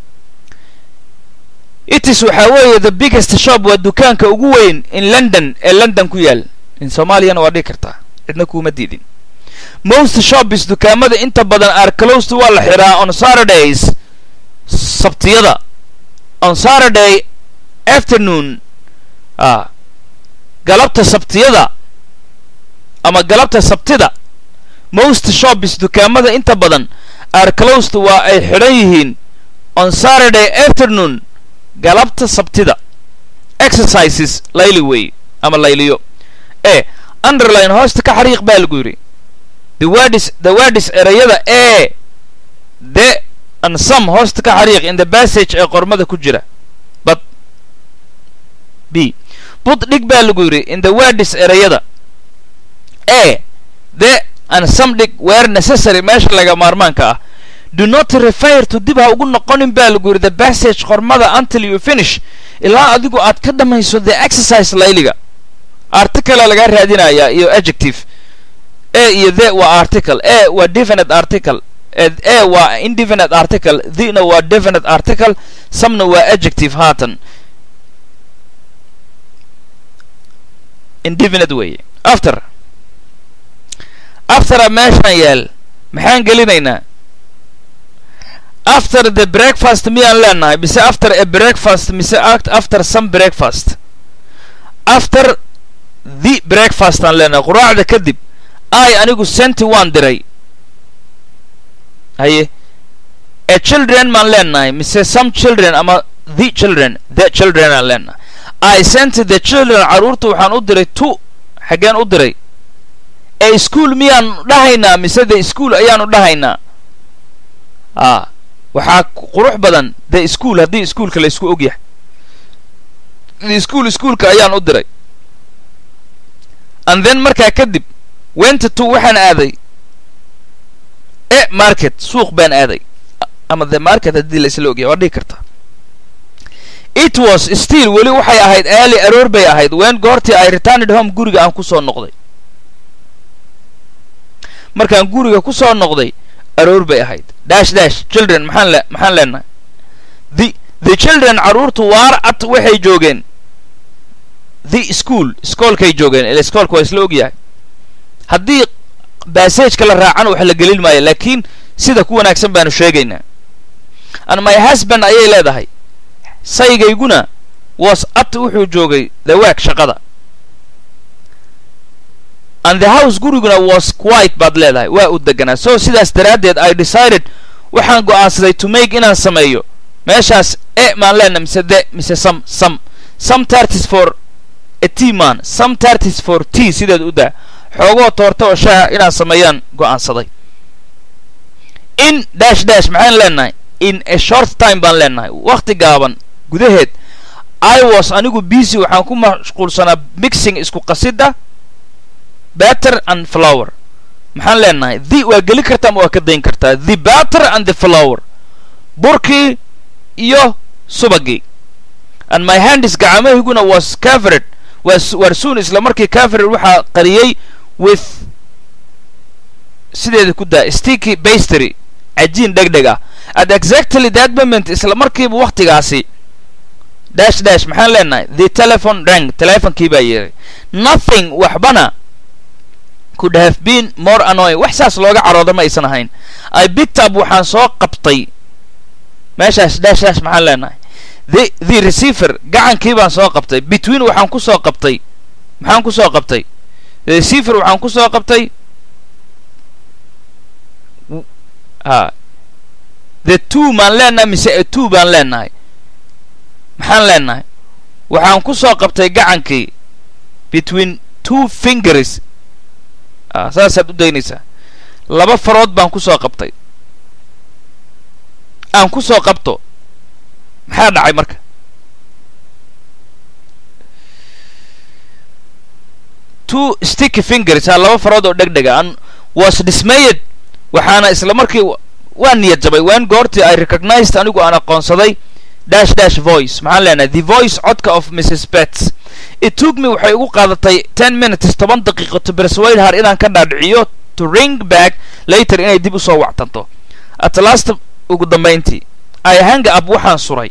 it is waxaa weeye the biggest shop waa dukaanka ugu weyn in london ee london ku yaal in soomaaliyana waa dhigi kartaa cidna kuuma diidin most shops dukaamada inta badan are closed waa la xiraa on saturdays sabtiyada on saturday afternoon a galabta sabtiyada ama galabta sabtida most shops dukaamada inta badan are closed waa ay xidhan yihiin on saturday afternoon galabta sabtida exercises layli wey ama layliyo e underline hoosta ka xariiq baa lagu yidhi the wordis the wordis erayada e the and some hoosta ka xariiq in the passage ee qormada ku jira but b bud dhig baa lagu yidhi in the wordis erayada e the and some dhig were necessary meesha laga maarmaanka ah do not refer to dib ha ugu noqonin baa lagu yidhi the passage qormada until you finish ilaa adigu aad ka dhamayso the exercise layliga articlea lagaa raadinayaa iyo adjective e iyo the waa article e waa definite article a waa indefinite article thina waa definite article somena waa adjective haatan indefinite weeye after aftera meeshaan yaal maxaan gelinaynaa after the breakfast miyaan leenahay mise after a breakfast mise after some breakfast after the breakfast aan leenahay quraacda kadib ay anigu senti waan diray haye a children maan leenahay mise some children ama the children the children aan leenahay i sent the children carruurta waxaan u diray two xaggeen u diray ee school miyaan dhahaynaa mise the school ayaanu dhahaynaa a waxaa qurux badan the school haddii ischoolka la isku ogyahay the school ischoolka ayaan u diray and then markaa kadib went to waxaan aaday e market suuq baan aaday ama the market haddii la isla ogyahay waa dhihi kartaa it was still weli waxay ahayd early aroor bay ahayd wen goortii i returned home guriga aan ku soo noqday markaan guriga ku soo noqday aroor bay ahayd dash dash children maxaan le maxaan leenahay the the children carruurtu waar at waxay joogeen the school iskoolkay joogeen ila iskoolka waa isla ogyahay haddii bassageka la raacan wax la gelin maayo laakiin sida ku wanaagsan baanu sheegaynaa and my husband ayay leedahay saygayguna was at wuxuu joogay the work shaqada and the house guriguna was quite baad leedahay waa u deganaa so sidaas daraaddeed i decided waxaan go'aansaday to make inaan sameeyo meeshaas e maan leenahay mise de mise some some some tartis for a t man some tartis for t sideed u daa xoogoo toorta oo shaaha inaan sameeyaan go'aansaday in dash dash maxaan leenahay in a short time baan leenahay wakhti gaaban gudaheed i was anigu busy waxaan ku mashquulsanaa mixing isku qasidda batter and flower maxaan leenahay the waa geli kartaa ama waa ka dayn kartaa the batter and the flower burkii iyo subagii and my handis gacamahayguna was covered war soon isla markii covered waxaa qariyey with sideeda ku daa sticky bastery cajiin dhegdheg ah at exactly that moment isla markiiba wakhtigaasi dash dash maxaan leenahay the telephone rang telefonkii baa yeeray nothing waxbana could have been more annoying wax saas looga carooda ma aysan ahayn i picked up waxaan soo qabtay meeshaas dash dash maxaan leenahay the the receiver gacankii baan soo qabtay between waxaan ku soo qabtay maxaan ku soo qabtay receiver waxaan ku soo qabtay ha the two maan leenahay mise a two baan leenahay maxaan leenahay waxaan ku soo qabtay gacankii between two fingers a saasaad u daynaysaa laba farood baan ku soo qabtay aan ku soo qabto maxaa dhacay marka two sticky fingers ha laba farood oo dhegdhega an was dismayed waxaana isla markii waa niyad jabay wen goortii i recognized anigu aan aqoonsaday dash dash voice maxaan leenahay the voice codka of mrs bets it took me waxay igu qaadatay ten minutes toban daqiiqo to persuade her inaan ka dhaadhiciyo to ring back later inay dib usoo wactanto at last ugu dambayntii i hang up waxaan suray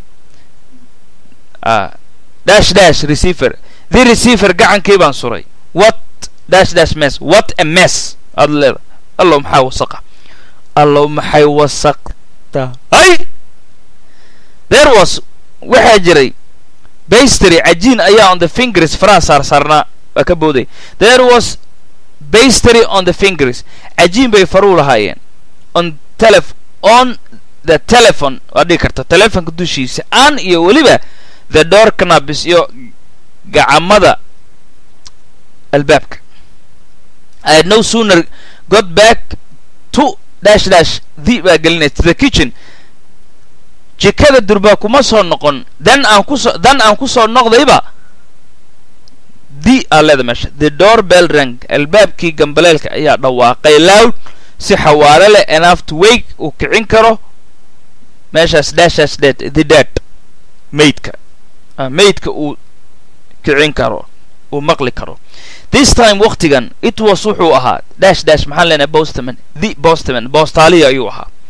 dash dash receiver the receiver gacankii baan suray what dash dash mess what a mess aad leeda allow maxaa wasaqa allow maxay wasaqta ay there was waxaa jiray bastery cajiin ayaa on the fingers faraha saarsaarnaa waa ka booday there was bastery on the fingers cajiin bay faruu lahaayeen on telef on the telephone waad dhigi karta telefonka dushiisa an iyo weliba the door canabis iyo gacamada albaabka i had no sooner got back to dash dash the baa gelinay to the kitchen jikada durbaa kuma soo noqon dan aan kusoo dan aan ku soo noqdayba the aa leeda meesha the door bell rang albaabkii gambaleelka ayaa dhawaaqay loud si xawaare leh enough to wake uu kicin karo meeshaas dashaas dead the dead maydka maydka uu kicin karo uu maqli karo this time waktigan it was wuxuu ahaa dash dash maxaan leenahay bostaman the bostaman boostaaliya ayuu ahaa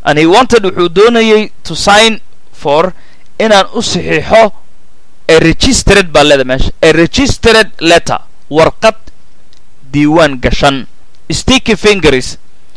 and he wanted wuxuu doonayay to sign for inaan u saxiixo a registered baa leeda meesha a registered letter warqad diiwaan gashan sticky fingers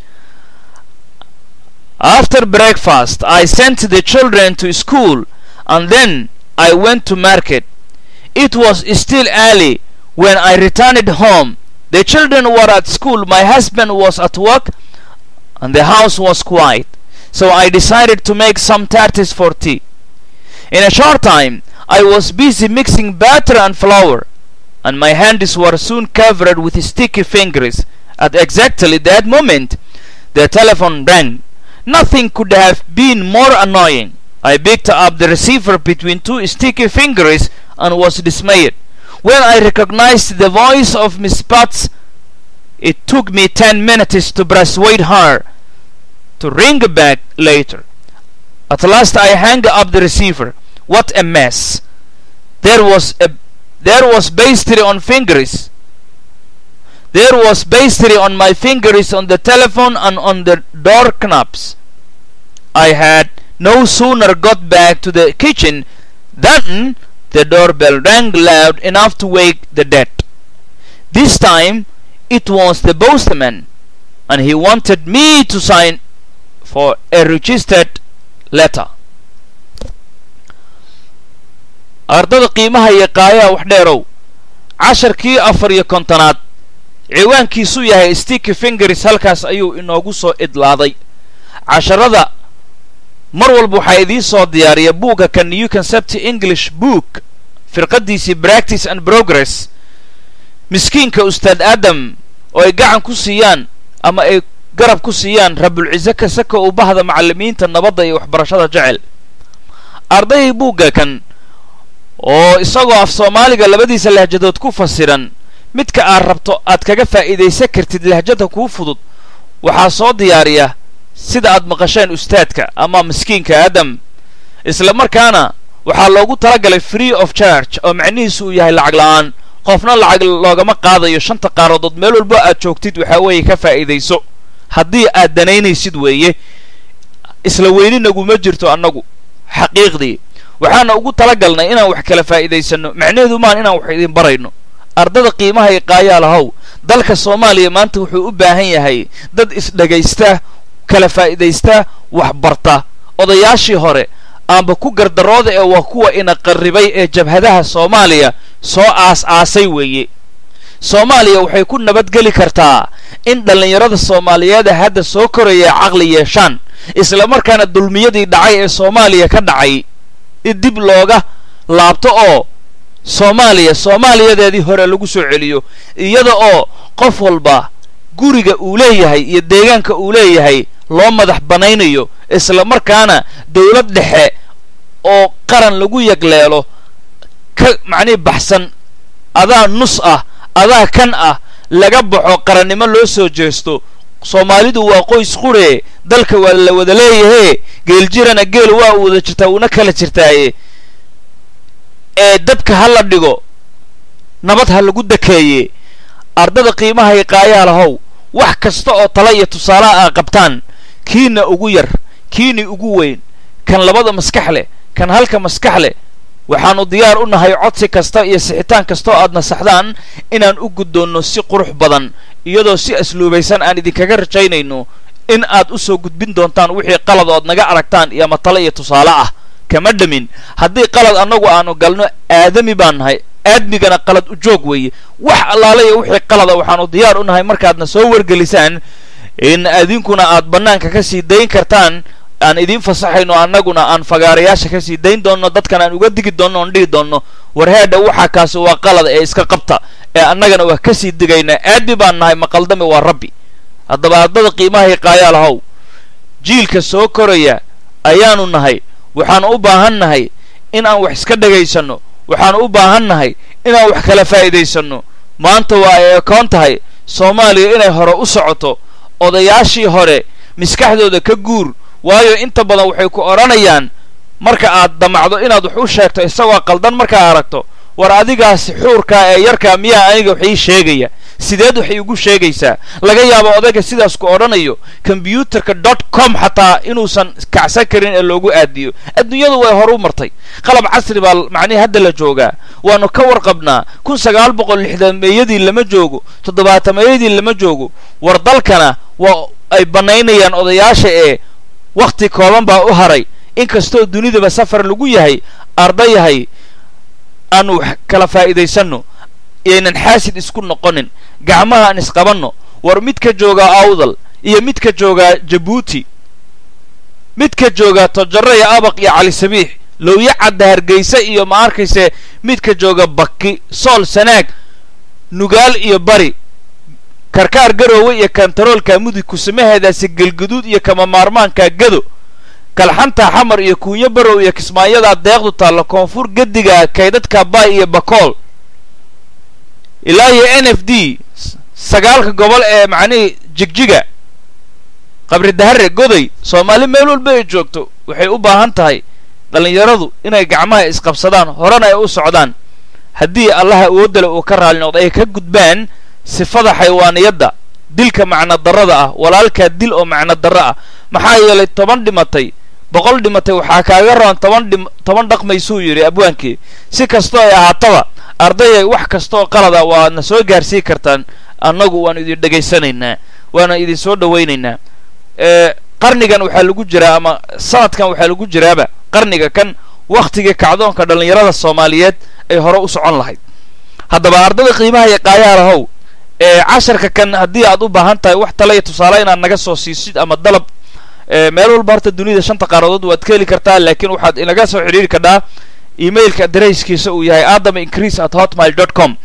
after breakfast i sent the children to school and then i went to market it was still early when i returned home the children were at school my husband was at work and the house was quiet so i decided to make some tarts for tea in a short time I was busy mixing batter and flour, and my hands were soon covered with sticky fingers. At exactly that moment, the telephone rang. Nothing could have been more annoying. I picked up the receiver between two sticky fingers and was dismayed. When I recognized the voice of Miss Potts, it took me ten minutes to persuade her to ring back later. At last I hung up the receiver. What a mess! There was a there was pastry on fingers. There was pastry on my fingers on the telephone and on the door knobs. I had no sooner got back to the kitchen than the doorbell rang loud enough to wake the dead. This time it was the postman, and he wanted me to sign for a registered letter. ardada qiimaha iyo qaayaha wax dheerow casharkii afar iyo kontonaad ciwaankiisu yahay sticky fingers halkaas ayuu inoogu soo idlaaday casharada mar walba waxaa idiin soo diyaariya buugga ka new concept english book firqadiisii practice and progress miskiinka ustaad aadam oo ay gacan ku siiyaan ama ay garab ku siiyaan rabulciise kasaka uu bahda macallimiinta nabadda iyo waxbarashada jecel ardayay buugga kan oo isagoo af soomaaliga labadiisa lahjadood ku fasiran midka aad rabto aad kaga faa'iidaysan kartid lahjada kuu fudud waxaa soo diyaariya sida aad maqasheen ustaadka ama miskiinka aadam isla markaana waxaa loogu talagalay free of charge oo macnihiisu uu yahay lacag la'aan qofna lacag loogama qaadayo shanta qaaradood meel walbo aad joogtid waxaa weeye ka faa'iidayso haddii aad danaynaysid weeye isla weyninaguma jirto annagu xaqiiqdii waxaana ugu talagalnay inaan wax kala faa'iidaysanno macnaheedu maan inaan wax idin barayno ardada qiimaha i qaayaalahow dalka soomaaliya maanta wuxuu u baahan yahay dad isdhegaysta kala faa'iidaysta wax barta odayaashii hore aanba ku gardarooda ee waa kuwa ina qarribay ee jabhadaha soomaaliya soo aas-aasay weeye soomaaliya waxay ku nabadgeli kartaa in dhallinyarada soomaaliyeeda hadda soo koraya caqli yeeshaan isla markaana dulmiyadii dhacay ee soomaaliya ka dhacay dib looga laabto oo soomaaliya soomaaliyadeedii hore lagu soo celiyo iyada oo qof walba guriga uu leeyahay iyo deegaanka uu leeyahay loo madax banaynayo isla markaana dowlad dhexe oo qaran lagu yagleelo ka macnihi baxsan adaa nus ah adaa kan ah laga baxo qarannimo loo soo jeesto soomaalidu waa qoys quree dalka waa la wada leeyahee geeljirana geel waa u wada jirtaa uuna kala jirtaaye ee dabka ha la dhigo nabad ha lagu dakeeye ardada qiimahay qaayaalahow wax kasta oo tala iyo tusaalaha aa qabtaan kiina ugu yar kiini ugu weyn kan labada maskax leh kan halka maskax leh waxaannu diyaar u nahay codsi kasta iyo sixitaan kastoo aad nasaxdaan inaan u guddoonno si qurux badan iyadoo si asluubaysan aan idinkaga rajaynayno in aad u soo gudbin doontaan wixii qalad ood naga aragtaan iyo matale iyo tusaale ah kama dhamin haddii qalad annagu aanu galno aadami baan nahay aadmigana qalad u joog weeye wax allaale iyo wixii qalada waxaannu diyaar u nahay markaadna soo wargelisaan in idinkuna aad bannaanka ka sii dayn kartaan aan idiin fasaxayno annaguna aan fagaarayaasha ka sii dayn doonno dadkan aan uga digi doonno oon dhihi doonno warheedha waxaa kaasi waa qalad ee iska qabta ee annagana waa ka sii digaynaa aadmi baan nahay maqaldami waa rabbi haddaba ardada qiimahay qaayaalahow jiilka soo koraya ayaanu nahay waxaanu u baahan nahay in aan wax iska dhegaysanno waxaanu u baahan nahay inaan wax kala faa'iidaysanno maanta waa ay ekoon tahay soomaaliya inay hore u socoto odayaashii hore maskaxdooda ka guur waayo inta badan waxay ku odhanayaan marka aad damacdo inaad wax u sheegto isagoo qaldan markaa aragto war adigaasi xuurkaa ee yarkaa miyaa aniga wax ii sheegaya sideed waxay igu sheegaysaa laga yaabo odayga sidaas ku odhanayo kombyuutarka dot com xataa inuusan kacsan karin ee loogu aadiyo adduunyadu way horu martay qalab casri baa macnihi hadda la joogaa waanu ka warqabnaa kun sagaal boqol lixdameeyadii lama joogo toddobaatameeyadii lama joogo war dalkana waa ay bannaynayaan odayaasha ee wakhti kooban baa u haray inkastoo dunidaba safar lagu yahay ardayahay aanu wax kala faa'iidaysanno yaynan xaasid isku noqonin gacmaha aan isqabanno war midka joogaa awdal iyo midka joogaa jabuuti midka joogaa tojaro iyo abaq iyo cali sabiix lowya cadda hargeysa iyo ma arkayse midka jooga baki sool sanaag nugaal iyo bari karkaar garoowe iyo kantaroolka mudug kusamaheedaasi gelguduud iyo kama maarmaanka gado kalxanta xamar iyo kuunyo barow iyo kismaayadaa deeqdu taalla koonfur gediga kaydadka baay iyo bakool ilaa iyo n f d sagaalka gobol ee macnihii jigjiga qabri dahare goday soomaali meel walba ay joogto waxay u baahan tahay dhallinyaradu inay gacmaha isqabsadaan horena ay u socdaan haddii allaha awoodale uu ka raali noqdo ay ka gudbaan sifada xaywaaniyadda dilka macno darrada ah walaalkaa dil oo macno darro ah maxaa yeelay toban dhimatay boqol dhimatay waxaa kaaga roon toban dhim toban dhaqmaysuu yidhi abwaankii si kastoo ay ahaataba ardayay wax kastaoo qalada waadna soo gaarsii kartaan annagu waanu idin dhegaysanaynaa waana idin soo dhowaynaynaa qarnigan waxaa lagu jiraa ama sanadkan waxaa lagu jiraaba qarniga kan wakhtigii kacdoonka dhallinyarada soomaaliyeed ay hore u socon lahayd haddaba ardada qiimaha iyo qaayaha lahow ee casharka kan haddii aad u baahan tahay wax tale iyo tusaale inaad naga soo siisid ama dalab meel walba horta dunida shanta qaaradood waad ka heli kartaa laakiin waxaad inaga soo xidhiiri kadhaa emailka adarayskiisa uu yahay adam increase at hotmail dot com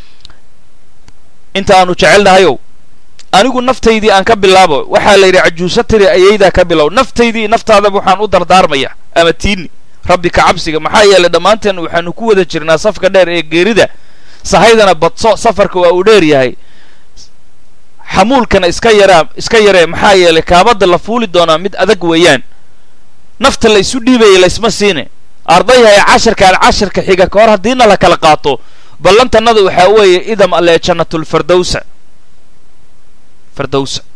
inta aanu jecelnahayow anigu naftaydii aan ka bilaabo waxaa la yidhi cajuuso tiri ayaydaa ka bilow naftaydii naftaadaba waxaan u dardaarmaya ama tiini rabbi ka cabsiga maxaa yeelay dhammaanteen waxaanu ku wada jirnaa safka dheer ee geerida sahaydana badso safarka waa uu dheer yahay xamuulkana iska yaraa iska yaree maxaa yeelay kaabadda la fuuli doonaa mid adag weeyaan nafta la isu dhiibaya laysma siine ardayhay casharkaan casharka xiga ka hor haddiina la kala qaato ballantannada waxaa weeye idam alle jannatulfardowsa fardowsa